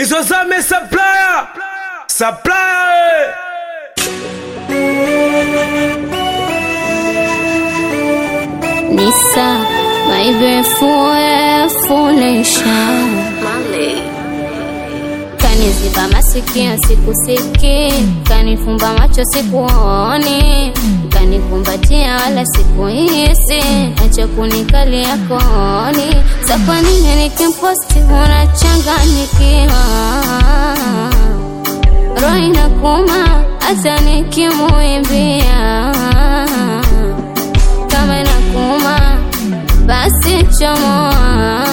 Bizozame supplier. Supplier. Nisa, my beautiful foundation. Kaniziba masikio sikusiki, kanifumba macho sikuoni, kanikumbatia wala sikuhisi, acha kunikalia kooni. Sa kwa nini nikimposti unachanganyikiwa? Roho inakuma hata nikimuimbia kama inakuma basi chomoa,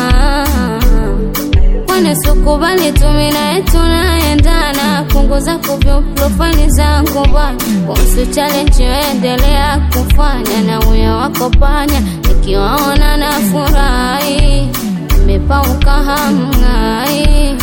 kwani sikubali tumina tunaendana. Punguza kuvyo profile zangu bwana, kuhusu challenge endelea kufanya na uya wako panya, nikiwaona na furahi, imepauka hamngai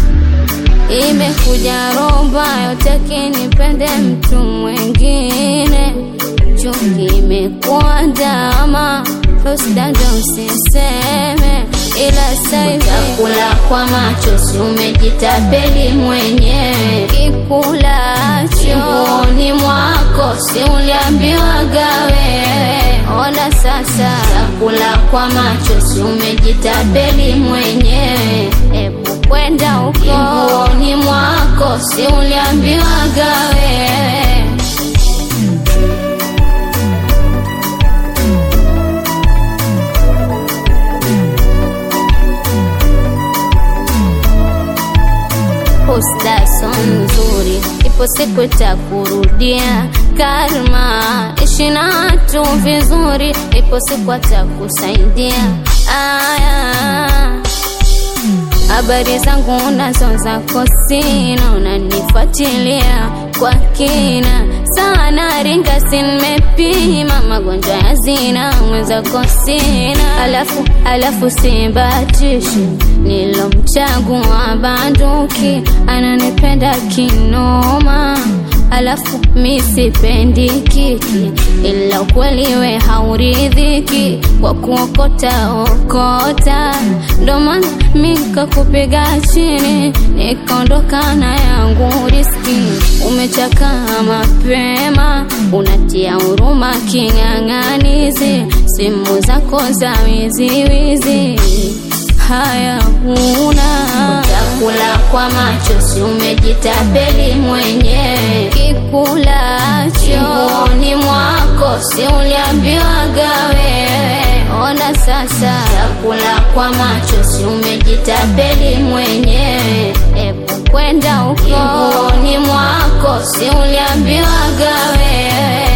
imekuja roba yote kinipende mtu mwingine chuki imekuwa ndama usdada usiseme ila saitakula kwa macho si umejitapeli mwenyewe kikulacho nguoni mwako si uliambiwaga wewe ona sasa takula kwa macho si umejitapeli mwenyewe ebu kwenda huko nguoni mwako si uliambiwaga wewe posta so nzuri, ipo siku itakurudia karma. Ishi na watu vizuri, ipo siku atakusaidia. Aya, habari zangu unazo zako sina, unanifuatilia kwa kina sana, ringa si nimepima magonjwa ya zina, mwenzako sina, alafu alafu sibatishi nilomchagua banduki, ananipenda kinoma alafu mi sipendi kiki, ila ukweli we hauridhiki kwa kuokota okota, ndo maana mi kakupiga chini nikaondoka na yangu riski. Umechakaa mapema, unatia huruma king'ang'anizi, simu zako za wiziwizi haya huna utakula kwa macho, si umejitapeli mwenyewe kikulacho nguoni mwako, si uliambiwaga wewe. Ona sasa, utakula kwa macho, si umejitapeli mwenyewe. Ebu kwenda huko nguoni mwako, si uliambiwaga wewe.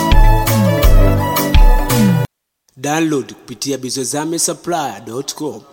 Download kupitia bizozame supplier.com.